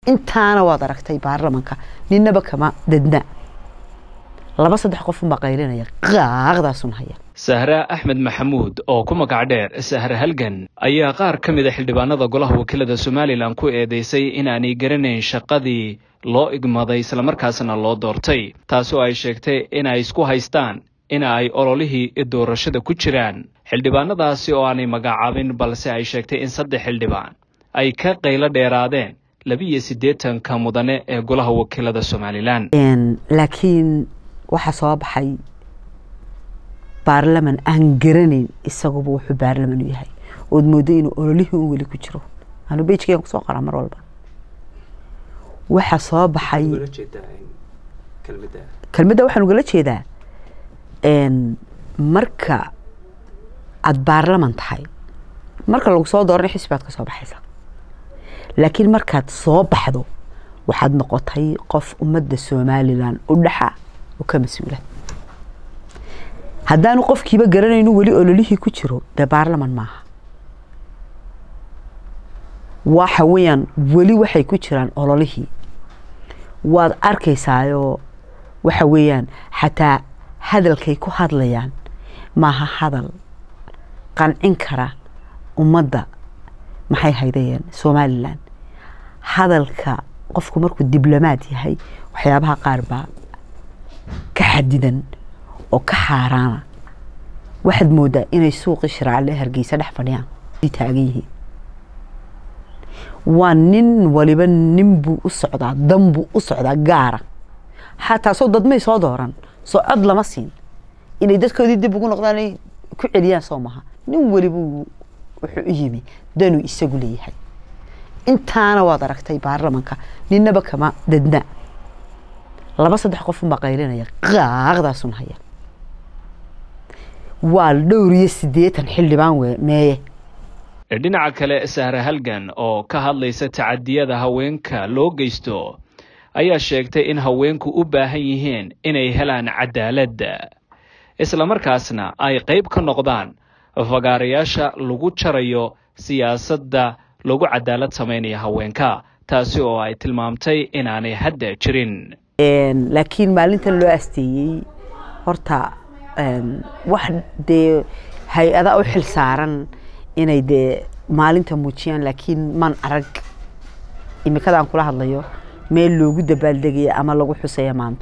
intaana waad aragtay baarlamanka ninaba kama dadna laba saddex qofun baa qaylinaya qaaqdaasun haya sahra axmed maxamuud oo ku magac dheer sahre halgan ayaa qaar ka mid a xildhibaanada golaha wakiilada somalilan ku eedeysay inaanay garanayn shaqadii loo igmaday islamarkaasna loo doortay taasoo ay sheegtay inay isku haystaan in ay ololihii doorashada ku jiraan xildhibaanadaasi oo aanay magacaabin balse ay sheegtay in saddex xildhibaan ay ka qaylo dheeraadeen labiiyo siddeetanka mudane ee golaha wakiilada somalilan laakiin waxaa soo baxay baarlaman aan garanayn isaguba wuxuu baarlaman u yahay ood moodo inuu ololihii un weli ku jiro anu bejkeen kusoo qoraa mar walba waxaa soo baxay kelmadda waxaan ugala jeedaa marka aada baarlaman tahay marka lagu soo dooranay xisbaad ka soo baxaysa laakiin markaad soo baxdo waxaad noqotay qof ummadda somalilan u dhaxa oo ka mas-uula haddaanu qofkiiba garanaynu weli ololihii ku jiro dee baarlaman maaha waxa weeyaan weli waxay ku jiraan ololihii waad arkaysaayoo waxa weeyaan xataa hadalkay ku hadlayaan maaha hadal qancin kara ummadda maxay haydayeen somalilan hadalka qofku markuu diblomaad yahay waxyaabaha qaar baa ka xadidan oo ka xaaraana waxaad moodaa inay suuqii shiraacle hargeysa dhex fadhiyaan taagan yihiin waa nin waliba nin buu u socdaa dan buu u socdaa gaara xataa soo dadmay soo dooran soo cod lama siin inay dadkoodii dib ugu noqdaan ay ku celiyaan soo maha nin waliba wuxuu u yimi danuu isagu leeyahay intaana waad aragtay baarlamanka ninaba kama dadna laba saddex qofun baa qaylinaya qaaqdaasun haya waa dhowr iyo siddeetan xildhibaan we meeye dhinaca kale sahre halgan oo ka hadlaysa tacadiyada haweenka loo geysto ayaa sheegtay in haweenku u baahan yihiin inay helaan cadaaladda islamarkaasna ay qayb ka noqdaan fagaarayaasha lagu jarayo siyaasadda lagu cadaalad samaynaya haweenka taasi oo ay tilmaamtay inaanay hadda jirin laakiin maalintan loo asteeyey horta wax dee hay-ada u xil saaran inay dee maalinta muujiyaan laakiin man arag imikadaan kula hadlayo meel loogu dabaaldegaya ama lagu xusaya maanta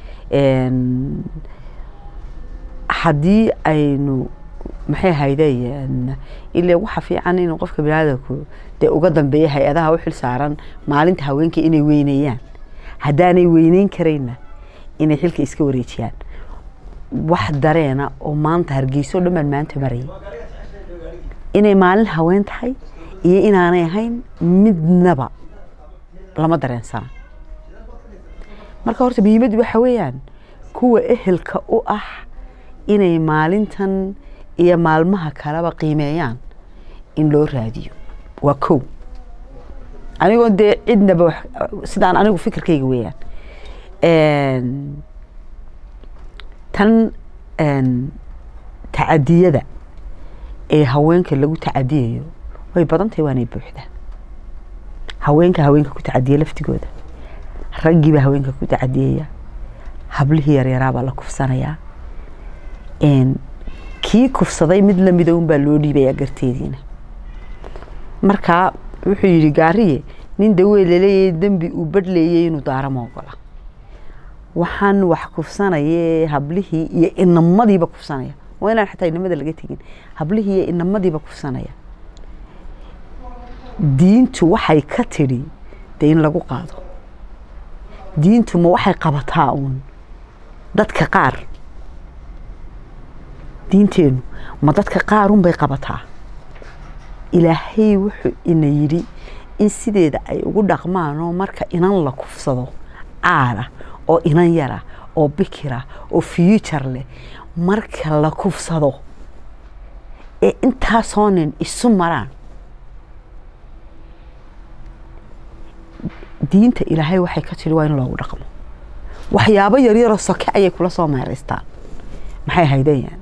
haddii aynu maxay haydeen ilaa waxa fiican in qofka biniaadamku dee uga dambeeya hay-adaha u xil saaran maalinta haweenka inay weyneeyaan haddaanay weyneyn karayna inay xilka iska wareejiyaan wax dareena oo maanta hargeyso dhan baan maanta marayay inay maalin haween tahay iyo inaanay ahayn midnaba lama dareensana marka horta muhiimaddu waxa weeyaan kuwa ehelka u ah inay maalintan iyo maalmaha kaleba qiimeeyaan in loo raadiyo waa kow anigoo dee cidnaba sidaan anigu fikirkayga weeyaan tan tacadiyada ee haweenka lagu tacadiyayo way badan tahay waanay buuxdaa haweenka haweenka ku tacadiya laftigooda raggiibaa haweenka ku tacadiyaya hablihii yaryaraabaa la kufsanayaa kii kufsaday mid lamida unbaa loo dhiibayaa garteediina markaa wuxuu yidhi gaariye nin dawee laleeyahay dembi uu badhleeyay inuu daara ma ogola waxaan wax kufsanaya hablihii iyo inamadiiba kufsanaya waa inaan xataa inamada laga tegin hablihii iyo inamadiiba kufsanaya diintu waxay ka tidhi dee in lagu qaado diintu ma waxay qabataa uun dadka qaar diinteennu ma dadka qaarun bay qabataa ilaahay wuxuu ina yidhi in sideeda ay ugu dhaqmaanoo marka inan la kufsado caara oo inan yara oo bikira oo future leh marka la kufsado ee intaasoo nin isu maraan diinta ilaahay waxay ka tiri waa in loogu dhaqmo waxyaabo yaryaroo soke ayay kula soo meeraystaan maxay haydeen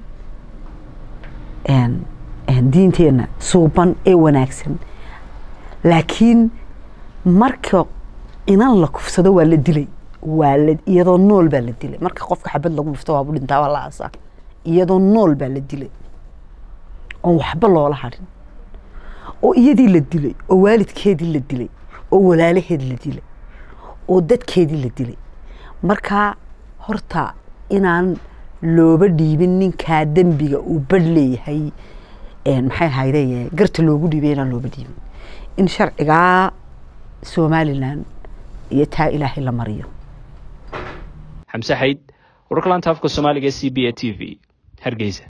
diinteenna suuban ee wanaagsan laakiin marka inan la kufsado waa la dilay waa la iyadoo nool baa la dilay marka qofka xabad lagu dhufto waabu dhintaa waa la aasaa iyadoo nool baa la dilay oon waxba loola hadhin oo iyadii la dilay oo waalidkeedii la dilay oo walaalaheed la dilay oo dadkeedii la dilay marka horta inaan looba dhiibin ninkaa dembiga uu badh leeyahay maxay ahayde garta loogu dhiibay inaan looba dhiibin in sharcigaa somalilan iyo taa ilaahay la mariyo xamse xayd wararka laanta afka soomaaliga c b a t v hargeysa